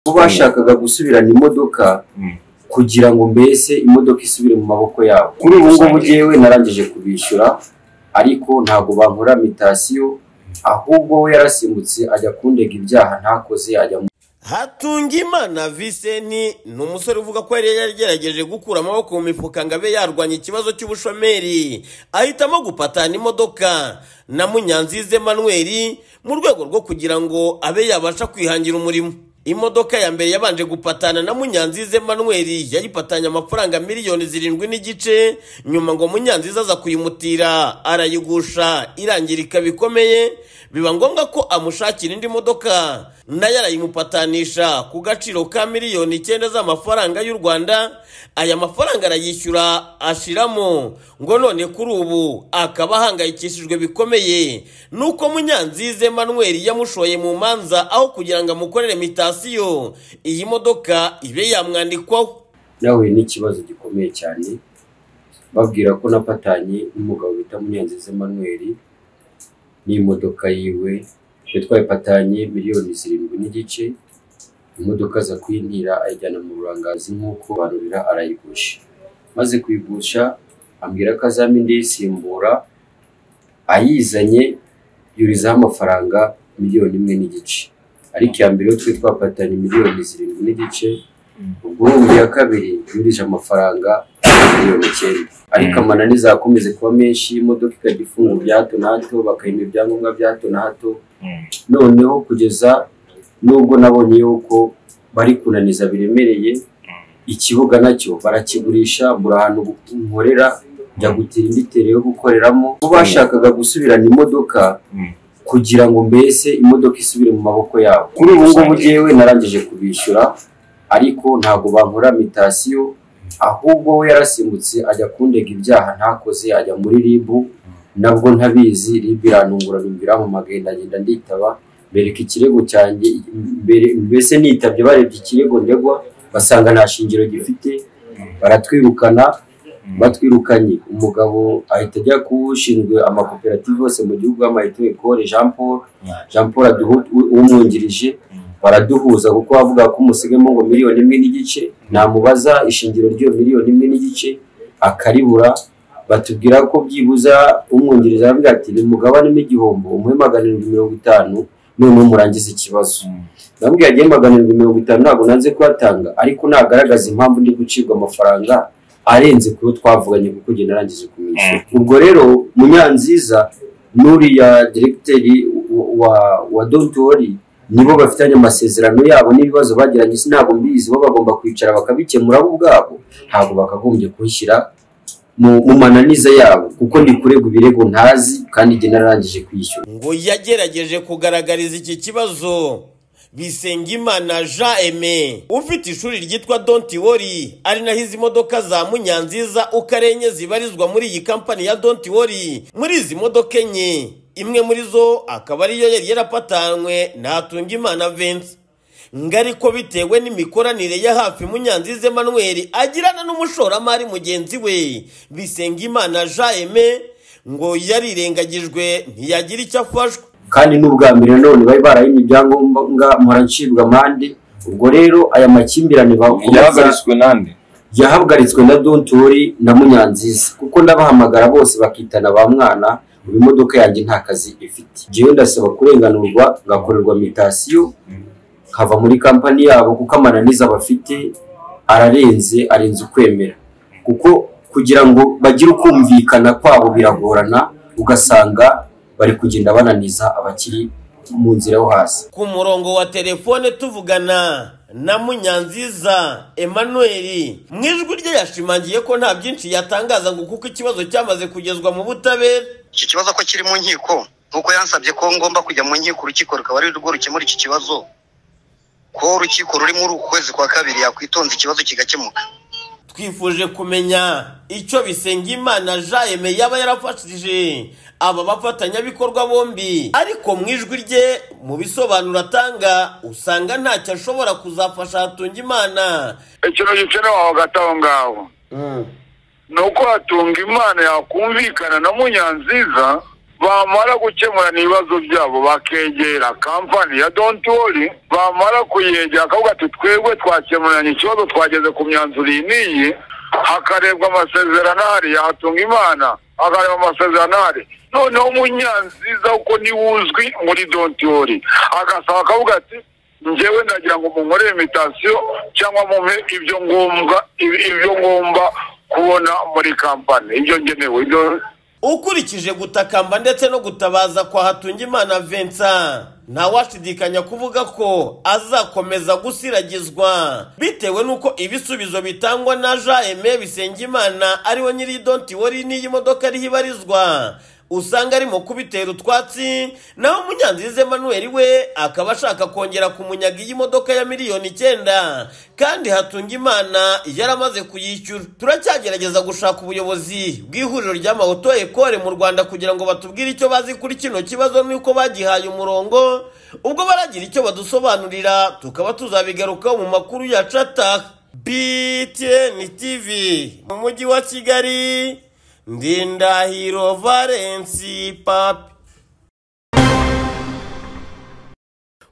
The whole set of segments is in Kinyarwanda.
bo bashakaga gusubirana imodoka Mm. kugira ngo mbese imodoka isubire mu maboko yabo kuri ubu ngubu ngewe narangije kubishyura ariko ntabwo bankora mitasiyo ahubwo we yarasimbutse ajya kundega ibyaha ntakoze ajya mu Hatungimana Viseni ni umusore uvuga ko yari yagerageje gukura amaboko mu mifuka ngo abe yarwanya ikibazo cy'ubushomeri ahitamo gupatana imodoka na Munyanzize Manuel mu rwego rwo kugira ngo abe yabasha kwihangira umurimo imodoka ya mbere yabanje gupatana na Munyanzize Manuel yayipatanye amafaranga miliyoni zirindwi n'igice nyuma ngo Munyanzize aza kuyimutira arayigusha irangirika bikomeye biba ngombwa ko amushakira indi modoka nayo arayimupatanisha ku gaciro ka miliyoni icyenda z'amafaranga y'u Rwanda aya mafaranga arayishyura ashiramo ngo none kuri ubu akaba ahangayikishijwe bikomeye nuko Munyanzize Manuel yamushoye mu manza aho kugira ngo amukorere mitasiyo iyi modoka ibe yamwandikwaho nahuye n'ikibazo gikomeye cyane babwira ko napatanye n'umugabo bita Munyanziza Emmanuel n'imodoka yiwe twe twayipatanye miliyoni zirindwi n'igice imodoka aza kuyintira ayijyana mu burangazi nk'uko barurira arayigusha maze kuyigusha ambwira ko azampa indi yisimbura ayizanye yurizaho amafaranga miliyoni imwe n'igice ariko iya mbere yo twe twapatanye miliyoni zirindwi n'igice ubwo ubu ya kabiri yurije amafaranga miliyoni icyenda ariko Mm. amanani zakomeze kuba menshi imodoka ikajya ifungura bya hato na hato bakayima ibyangombwa bya hato na hato Mm. noneho kugeza n'ubwo nabonye yuko bari kunaniza biremereye ikibuga nacyo barakigurisha mbura ahantu nkorera njya gutira indi tere yo gukoreramo bo bashakaga gusubirana imodoka Mm. kugira ngo mbese imodoka isubire mu maboko yabo kuri ubu ngubu ngewe narangije kubishyura ariko ntabwo bankora mitasiyo ahubwo we yarasimbutse ajya kundega ibyaha ntakoze ajya muri ribu nabwo ntabizi ribu irantungura bimbwira mu ndagenda nditaba bereka ikirego cyanjye mbere mbese nitabye barebye ikirego ndegwa basanga nta shingiro gifite baratwirukana batwirukanye umugabo ahita ajya kuwushinzwe amakoperative yose mu gihugu y'amayito ekore jean paul jean paul aduha umwungirije baraduhuza kuko bavuga ko umusigamo ngo miliyoni imwe n'igice namubaza ishingiro ry'iyo miliyoni imwe n'igice akaribura batubwira ko byibuza umwungirije aravuga ati ni mugabanemo igihombo umuhe magana arindwi mirongo itanu noneho murangize ikibazo ndamubwira agiye magana arindwi mirongo itanu ntabwo nanze kuhatanga ariko nagaragaza impamvu ndi gucibwa amafaranga arenze ku yo twavuganye kuko njye narangije kumwishyura ubwo rero munyanziza n'uriya diregiteri wa- wa wa dotori nibo bafitanye amasezerano yabo n'ibibazo bagiranye si ntabwo mbizi bo bagomba kwicara bakabikemura bo ubwabo ntabwo bakagombye kunshyira mu mu mananiza yabo kuko ndi kurega ibirego ntazi kandi njye narangije kwishyura ngo yagerageje kugaragariza iki kibazo Bisengimana Jean Aimé ufite ishuri ryitwa Don't Worry ari naho izi modoka za Munyanziza uko ari enye zibarizwa muri iyi kampani ya Don't Worry muri izi modoka enye imwe muri zo akaba ariyo yari yarapatanywe na Hatungimana Vincent ngo ariko bitewe n'imikoranire ya hafi Munyanziza Emmanuel agirana n'umushoramari mugenzi we Bisengimana Jean Aimé ngo yarirengagijwe ntiyagira icyo afashwa kandi n'ubwa mbere none bari barayimye ibyangombwa mpora ncibwa amande ubwo rero aya makimbirane bakomeza yahagaritswe nande yahagaritswe na dontori na munyanziza kuko ndabahamagara bose bakitana ba mwana ubu imodoka yanjye nta kazi ifite njyewe ndasaba kurenganurwa ngakorerwa mitasiyo nkava muri kampani yabo kuko amananiza bafite ararenze arenze ukwemera kuko kugira ngo bagire ukumvikana kwabo biragorana ugasanga bari kugenda bananiza abakiri mu nzira yo hasi ku murongo wa telefone tuvugana na Munyanziza Emmanuel mu ijwi rye yashimangiye ko nta byinshi yatangaza ngo kuko ikibazo cyamaze kugezwa mu butabera iki kibazo ko kiri mu nkiko nk'uko yansabye ko ngomba kujya mu nkiko urukiko rukaba ari rwo rukemura iki kibazo ko urukiko ruri muri uku kwezi kwa kabiri yakwitonza ikibazo kigakemuka twifuje kumenya icyo Bisengimana Jean Aimé yaba yarafashije aba bafatanyabikorwa bombi ariko mu ijwi rye mu bisobanuro atanga usanga ntacyo ashobora kuzafasha Hatungimana ikintu gikenewe aho hagati aho ngaho ni uko hatunga imana yakumvikana na munyanziza bamara gukemurana ibibazo byabo bakegera kampani ya donti wori bamara kuyegera akavuga ati twebwe twakemuranye ikibazo twageze ku myanzuro iyi n'iyi hakarebwa amasezerano ahari yahatunga imana akareba amasezerano ahari noneho umunyanziza kuko niwe uzwi muri donti wori agasaba akavuga ati njyewe ndagira ngo munkorere imitasiyo cyangwa mumpe ibyo ngombwa ibi- ibyo ngomba kubona muri kampani ibyo ngenewe ibyo ukurikije gutakamba ndetse no gutabaza kwa hatungimana vincent ntawashidikanya kuvuga ko azakomeza gusiragizwa bitewe n'uko ibisubizo bitangwa na jean aime bisengimana ariwe nyiri donti wari n'iyi modoka ariho ibarizwa usanga arimo kubitera utwatsi naho munyanziza emmanuel we akaba ashaka kongera kumunyaga iyi modoka ya miliyoni icyenda kandi hatungimana yaramaze kuyishyura turacyagerageza gushaka ubuyobozi bw'ihuriro ry'amawoto ekore mu rwanda kugira ngo batubwire icyo bazi kuri kino kibazo n'uko bagihaye umurongo ubwo baragira icyo badusobanurira tukaba tuzabigarukaho mu makuru ya cata btn tv mu mujyi wa kigali ndindahiro valensi papi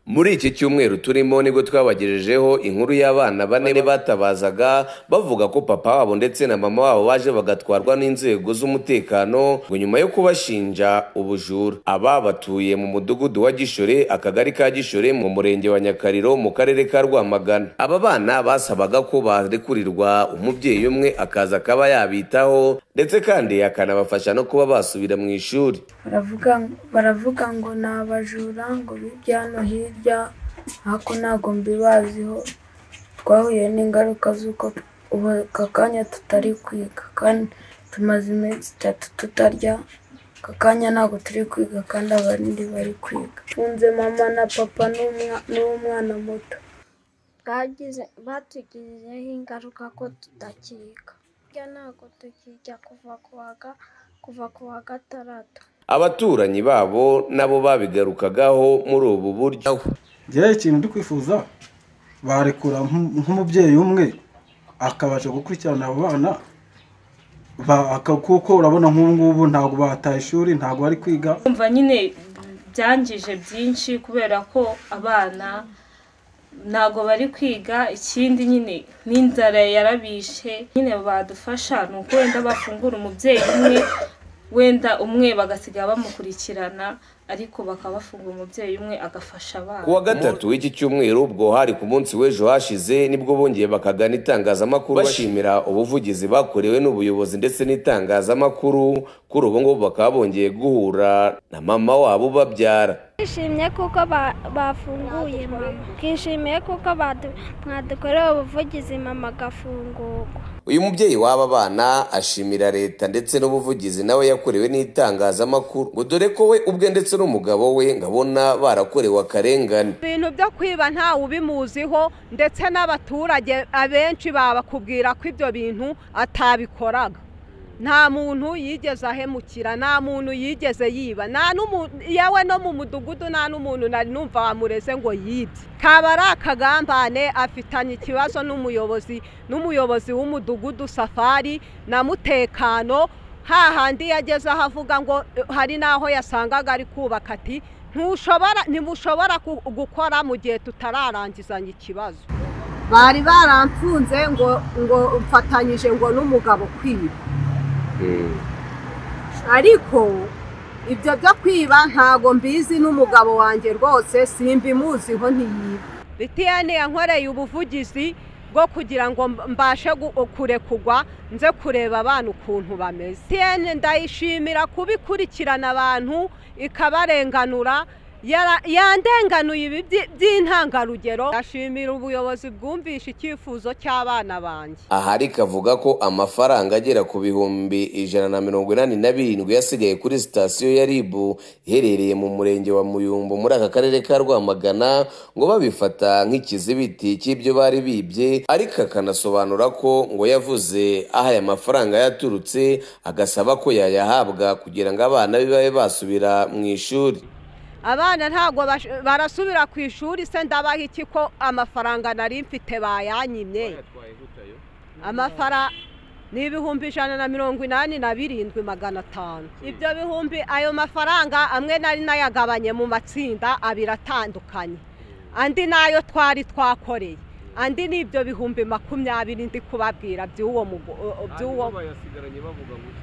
muri iki cyumweru turimo nibwo twabagejejeho inkuru y'abana bane batabazaga bavuga ko papa wabo ndetse na mama wabo baje bagatwarwa n'inzego z'umutekano ngo nyuma yo kubashinja ubujura aba batuye mu mudugudu wa gishore akagari ka gishore mu murenge wa nyakariro mu karere ka rwamagana aba bana basabaga ko barekurirwa umubyeyi umwe akaza akaba yabitaho ndetse kandi akanabafasha no kuba basubira mu ishuri baravuga baravuga ngo ni abajura ngo bibye hano hirya ariko ntabwo mbibaziho twahuye n'ingaruka z'uko ubu aka kanya tutari kwiga kandi tumaze iminsi itatu tutarya aka kanya ntabwo turi kwiga kandi abandi bari kwiga tunze mama na papa n'umwa- n'umwana muto bwagize batugizeho ingaruka ko tudakiga burya ntabwo tukijya kuva ku wa ga- kuva ku wa gatandatu abaturanyi babo nabo babigarukagaho muri ubu buryo njyewe ikintu ndi kwifuza barekura nk- nk'umubyeyi umwe akabasha gukurikirana abo bana ba- aka- kuko urabona nk'ubu ngubu ntabwo bataye ishuri ntabwo bari kwiga kumva nyine byangije byinshi kubera ko abana ntabwo bari kwiga ikindi nyine n'inzara yarabishe nyine badufasha ni uko wenda bafungura umubyeyi umwe wenda umwe bagasiga bamukurikirana ariko bakaba bafunga umubyeyi umwe agafasha ku abana wa gatatu w'iki cyumweru ubwo hari ku munsi w'ejo hashize nibwo bongeye bakagana itangazamakuru bashimira ubuvugizi bakorewe n'ubuyobozi ndetse n'itangazamakuru kuri ubu ngubu bakaba bongeye guhura na mama wabo ubabyara twishimye kuko ba- bafunguye mama twishimiye kuko badu- mwadukoreye ubuvugizi mama agafungurwa uyu mubyeyi w'aba bana ashimira leta ndetse n'ubuvugizi nawe yakorewe n'itangazamakuru ngo dore ko we ubwe ndetse n'umugabo we ngabona barakorewe akarengane ibintu byo kwiba ntawe ubimuziho ndetse n'abaturage abenshi babakubwira ko ibyo bintu atabikoraga nta muntu yigeze ahemukira nta muntu yigeze yiba nta n'umu- yewe no mu mudugudu nta n'umuntu nari numva wamureze ngo yibye kaba ari akagambane afitanye ikibazo n'umuyobozi n'umuyobozi w'umudugudu safari na mutekano hahandi yageze aho avuga ngo eh, hari n'aho yasangaga ari kubaka ati ntushobora ntimushobora ku- gukora mu gihe tutararangizanya ikibazo bari baramfunze ngo ngo mfatanyije ngo n'umugabo kwiba ariko ibyo byo kwiba ntago mbizi n'umugabo wanjye rwose simbimuziho ntiyiba bitiyane yankoreye ubuvugizi bwo kugira ngo mbashe gu- kurekurwa nze kureba abana ukuntu bameze bitiyane ndayishimira kuba ikurikirana abantu ikabarenganura yara- yandenganuye ibi byi- by'intangarugero ndashimira ubuyobozi bwumvishe icyifuzo cy'abana banjye ahari kavuga ko amafaranga agera ku bihumbi ijana na mirongo inani na birindwi yasigaye kuri sitasiyo ya rib iherereye mu murenge wa muyumbu muri aka karere ka rwamagana ngo babifata nk'ikizibiti cy'ibyo bari bibye ariko akanasobanura ko ngo yavuze aho aya mafaranga yaturutse agasaba ko yayahabwa kugira ngo abana be babe basubira mu ishuri abana ntabwo bash- barasubira ku ishuri se ndabaha iki ko amafaranga nari mfite bayanyimye amafara ni ibihumbi ijana na mirongo inani na birindwi magana atanu ibyo bihumbi ayo mafaranga amwe nari nayagabanye mu matsinda abiri atandukanye andi nayo twari twakoreye andi ni ibyo bihumbi makumyabiri ndi kubabwira by'uwo mugo- o- o- by'uwo bayasigaranye bavuga gutya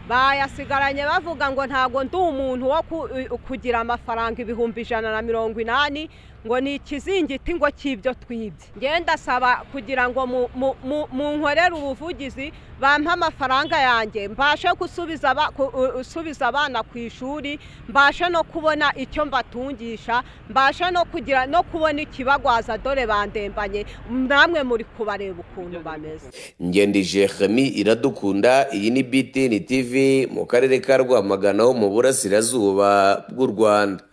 bayasigaranye bavuga ngo ntabwo ndi umuntu wo ku- u- kugira amafaranga ibihumbi ijana na mirongo inani ngo ni ikizingiti ngo cy'ibyo twibye ngenda asaba kugira ngo mu- mu- mu- munkorere ubuvugizi bampe amafaranga yanjye mbashe gusubiza aba- ku- u- usubiza abana ku ishuri mbashe no kubona icyo mbatungisha mbashe no kugira no kubona ikibagwaza dore bandembanye namwe muri kubareba ukuntu bameze ngendije Jeremy iradukunda iyi ni BTN TV mu karere ka Rwamagana ho mu burasirazuba bw'u Rwanda